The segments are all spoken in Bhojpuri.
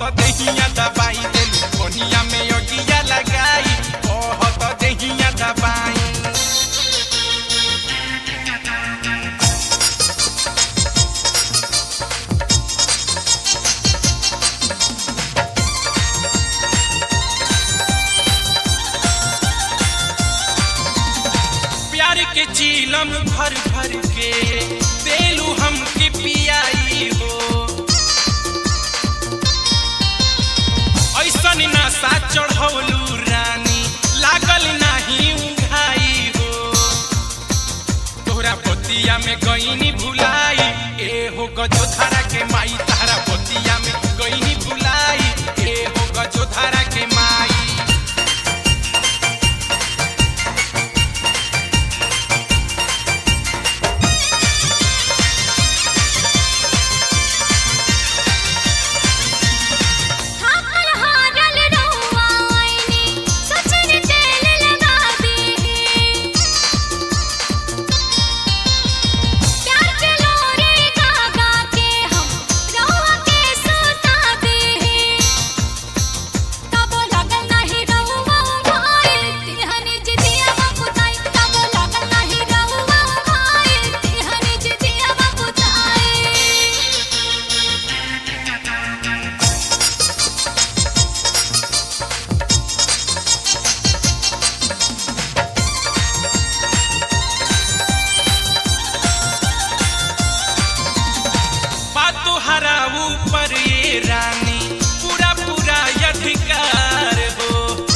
देहिया दबाई देलू कोनिया में योगिया लगाई कहत देहिया दबाई प्यार के चीलम भर भर के देलू हमके पियाई हो ऐसन नशा चढ़ौलू रानी लागल नाही उघाई हो तोहरा बतिया में गईनी भुलाई ए हो गजोधारा के माई तारा बतिया में गईनी भुलाई ए हो गजोधारा के माई थाकल हारल रहुआ आईनी सचन तेल लगा दे प्यार के लोरे गा गा के हम रहुआ के सुता दे तब लगल नाही रहुआ भाई तिहनी जिदिया बपुताई तब लगल नाही रहुआ भाई तिहनी जिदिया बपुताई बातो हरा ऊपर ये रानी पूरा पूरा अधिकार हो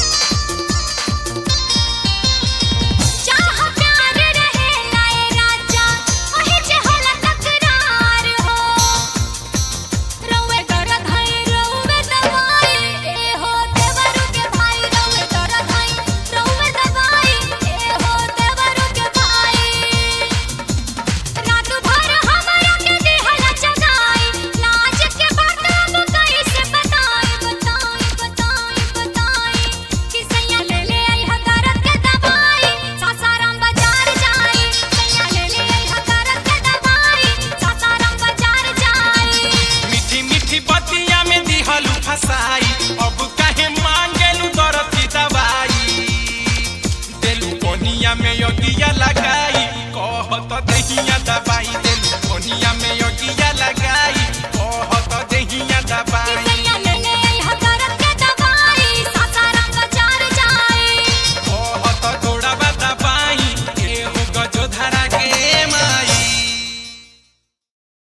चाह प्यार रहे लाए राजा वही जे होला तकरार हो रउए दर्द है रउए दवाई ए हो देवरू के भाई रउए दर्द है रउए दवाई ए हो देवरू के भाई रात भर हमरा के दिहला जगाई लाज के बात अब कैसे बताई बताई बताई बताई कि सैया ले ले आई हकारत के दवाई सासाराम बाजार जाई सैया ले ले आई हकारत के दवाई सासाराम बाजार जाई मीठी मीठी बतिया में दिहलू फसाई अब काहे मांगेलू दर्द की दवाई देलू कोनिया में योगिया लगाई कहत देहिया